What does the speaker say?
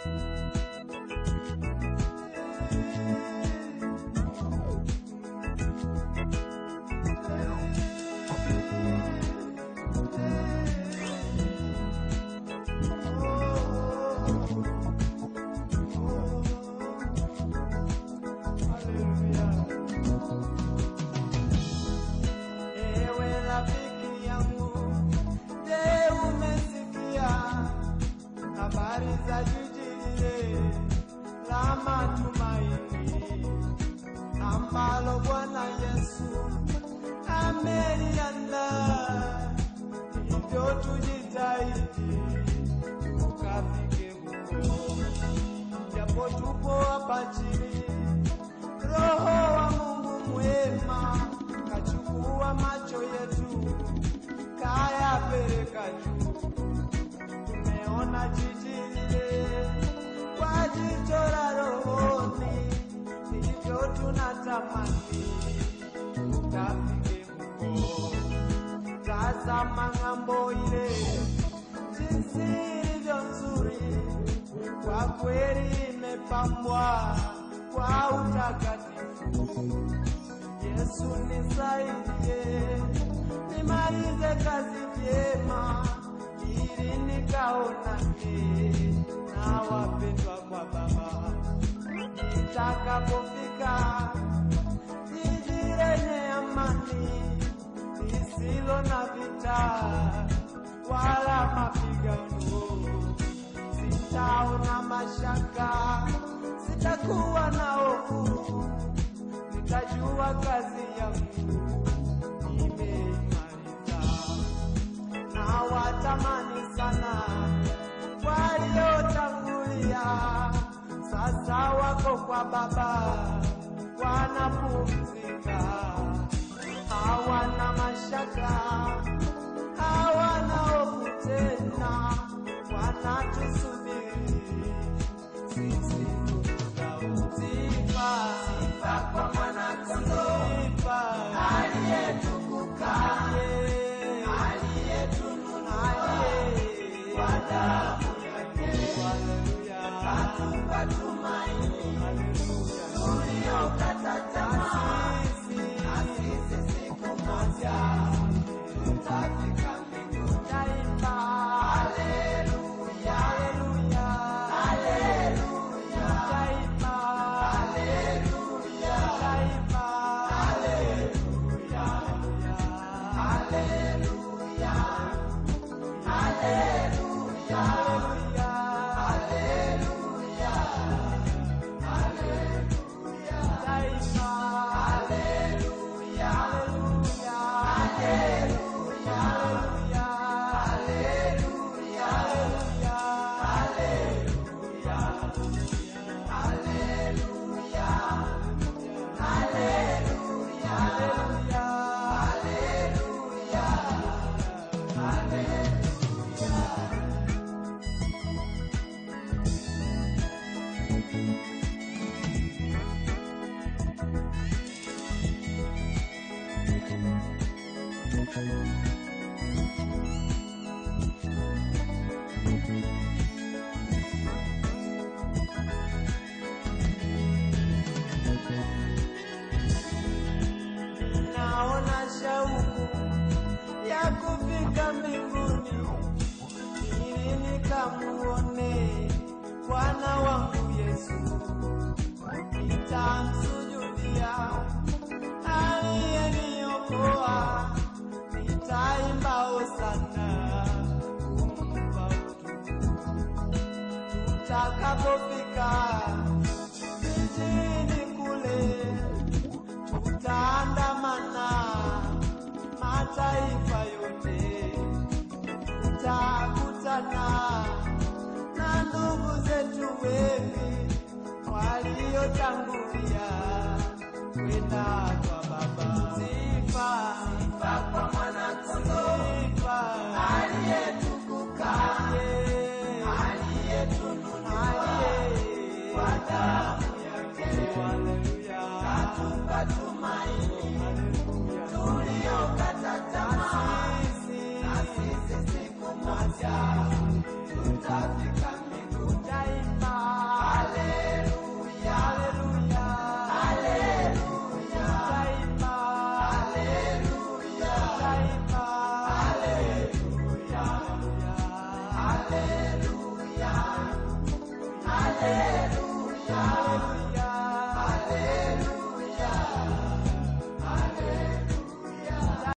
Ewe rafiki yangu, je, umesikia habari za jiji lile la matumaini ambalo Bwana Yesu ameliandaa? Hivyo tujitahidi tukafike huko, japo tupo hapa chini. Roho wa Mungu mwema kachukua macho yetu kayapeleka juu. Tumeona jiji lile kwa jicho la rohoni, hivyo tunatamani tukafike huko. Tazama ng'ambo ile jinsi ilivyo nzuri, kwa kweli imepambwa kwa utakatifu. Yesu nisaidie, nimalize kazi vyema, ili nikaonane na wapendwa kwa Baba. Nitakapofika jiji lenye amani, lisilo na vita wala mapigano, sitaona mashaka, sitakuwa na hofu nitajua kazi yangu nimeimaliza, na watamani sana waliotangulia, sasa wako kwa Baba wanapumzika, hawana mashaka, hawana hofu tena, wanatusubiri sisi tutausifa sifa kwa mwanakondoo aliyetukuka aliyetununua kwa damu yake katupa tumaini tuliokata tamaa na sisi siku moja tutafika mbinguni daima haleluya haleluya haleluya daima haleluya daima haleluya haleluya haleluya haleluya haleluya daima haleluya haleluya haleluya haleluya haleluya haleluya haleluya haleluya naona shauku ya kufika mbinguni ili nikamuone Bwana wangu Yesu, nitamsujudia aliyeniokoa, nitaimba hosana kumpa utukufu tutakapofika jijini kule tutaandamana mataifa yote, tutakutana na ndugu zetu wengi waliotangulia kwenda kwa Baba. Sifa, sifa kwa mwanakondoo, sifa aliyetukuka, aliyetununua kwa damu yake. Haleluya, katupa tumaini tuliokata tamaa, na sisi siku moja tutafika mbinguni daima. Haleluya.